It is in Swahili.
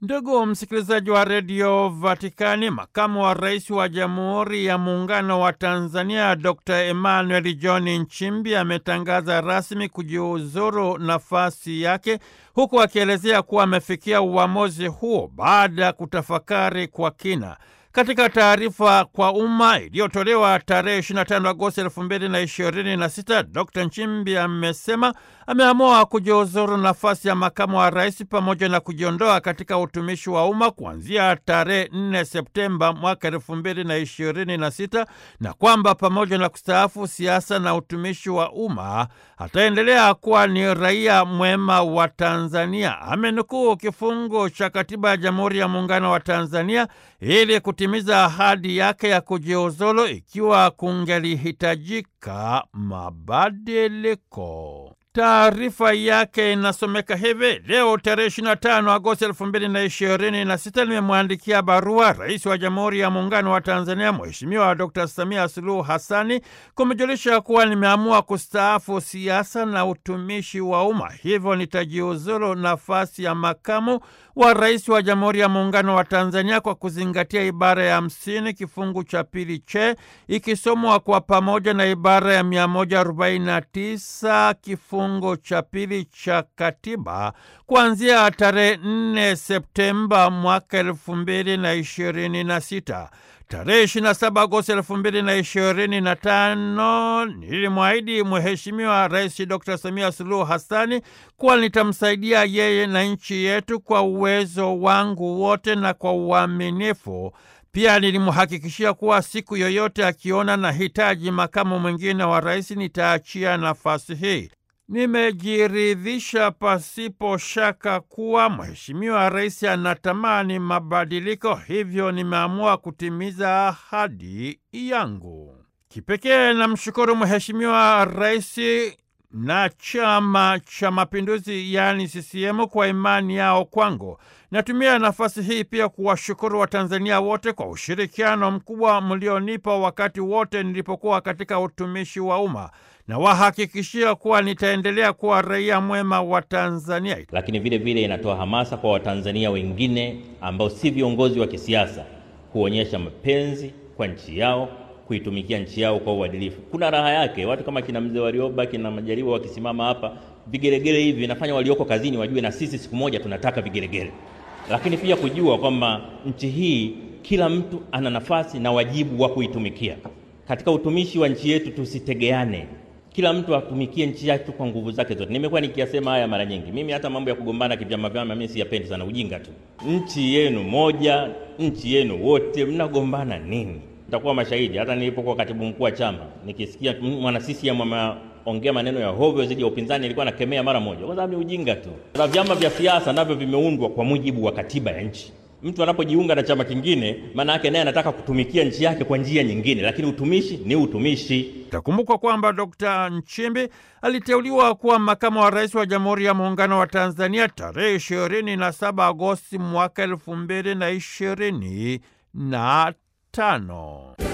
Ndugu msikilizaji wa redio Vatikani, makamu wa rais wa Jamhuri ya Muungano wa Tanzania Dr Emmanuel John Nchimbi ametangaza rasmi kujiuzuru nafasi yake, huku akielezea kuwa amefikia uamuzi huo baada ya kutafakari kwa kina. Katika taarifa kwa umma iliyotolewa tarehe 25 Agosti 2026, Dr Nchimbi amesema ameamua kujiuzuru nafasi ya makamu wa rais pamoja na kujiondoa katika utumishi wa umma kuanzia tarehe 4 Septemba mwaka 2026 na kwamba pamoja na kustaafu siasa na utumishi wa umma ataendelea kuwa ni raia mwema wa Tanzania. Amenukuu kifungu cha katiba ya Jamhuri ya Muungano wa Tanzania ili kutimiza ahadi yake ya kujiuzulu ikiwa kungelihitajika mabadiliko. Taarifa yake inasomeka hivi: leo tarehe 25 Agosti 2026 nimemwandikia barua Rais wa Jamhuri ya Muungano wa Tanzania Mheshimiwa Dr Samia Suluhu Hassani kumejulisha kuwa nimeamua kustaafu siasa na utumishi wa umma, hivyo nitajiuzulu nafasi ya makamu wa rais wa Jamhuri ya Muungano wa Tanzania kwa kuzingatia ibara ya hamsini kifungu cha pili che ikisomwa kwa pamoja na ibara ya 149 kifungu cha pili cha katiba kuanzia tarehe 4 Septemba mwaka elfu mbili na ishirini na sita. Tarehe 27 Agosti 2025 nilimwahidi Mheshimiwa Rais Dr Samia Suluhu Hassani kuwa nitamsaidia yeye na nchi yetu kwa uwezo wangu wote na kwa uaminifu. Pia nilimhakikishia kuwa siku yoyote akiona na hitaji makamu mwingine wa rais nitaachia nafasi hii. Nimejiridhisha pasipo shaka kuwa Mheshimiwa Rais anatamani mabadiliko, hivyo nimeamua kutimiza ahadi yangu. Kipekee namshukuru Mheshimiwa Rais na Chama cha Mapinduzi yaani CCM kwa imani yao kwangu. Natumia nafasi hii pia kuwashukuru Watanzania wote kwa ushirikiano mkubwa mlionipa wakati wote nilipokuwa katika utumishi wa umma na wahakikishia kuwa nitaendelea kuwa raia mwema wa Tanzania. Lakini vile vile inatoa hamasa kwa Watanzania wengine ambao si viongozi wa kisiasa kuonyesha mapenzi kwa nchi yao, kuitumikia nchi yao kwa uadilifu. Kuna raha yake, watu kama kina mzee Warioba, kina Majaliwa wakisimama hapa, vigelegele hivi vinafanya walioko kazini wajue na sisi siku moja tunataka vigelegele. Lakini pia kujua kwamba nchi hii kila mtu ana nafasi na wajibu wa kuitumikia. Katika utumishi wa nchi yetu tusitegeane, kila mtu atumikie nchi yake kwa nguvu zake zote. Nimekuwa nikiyasema haya mara nyingi. Mimi hata mambo ya kugombana kivyama vyama mimi siyapendi sana, ujinga tu. Nchi yenu moja, nchi yenu wote, mnagombana nini? Nitakuwa mashahidi. Hata nilipokuwa katibu mkuu wa chama, nikisikia mwana CCM ameongea maneno ya hovyo zidi ya upinzani, nilikuwa nakemea mara moja, kwa sababu ni ujinga tu. Na vyama vya siasa navyo vimeundwa kwa mujibu wa katiba ya nchi. Mtu anapojiunga na chama kingine, maana yake naye anataka kutumikia nchi yake kwa njia nyingine, lakini utumishi ni utumishi. Itakumbukwa kwamba Dr Nchimbi aliteuliwa kuwa makamu wa rais wa Jamhuri ya Muungano wa Tanzania tarehe 27 Agosti mwaka elfu mbili na ishirini na tano.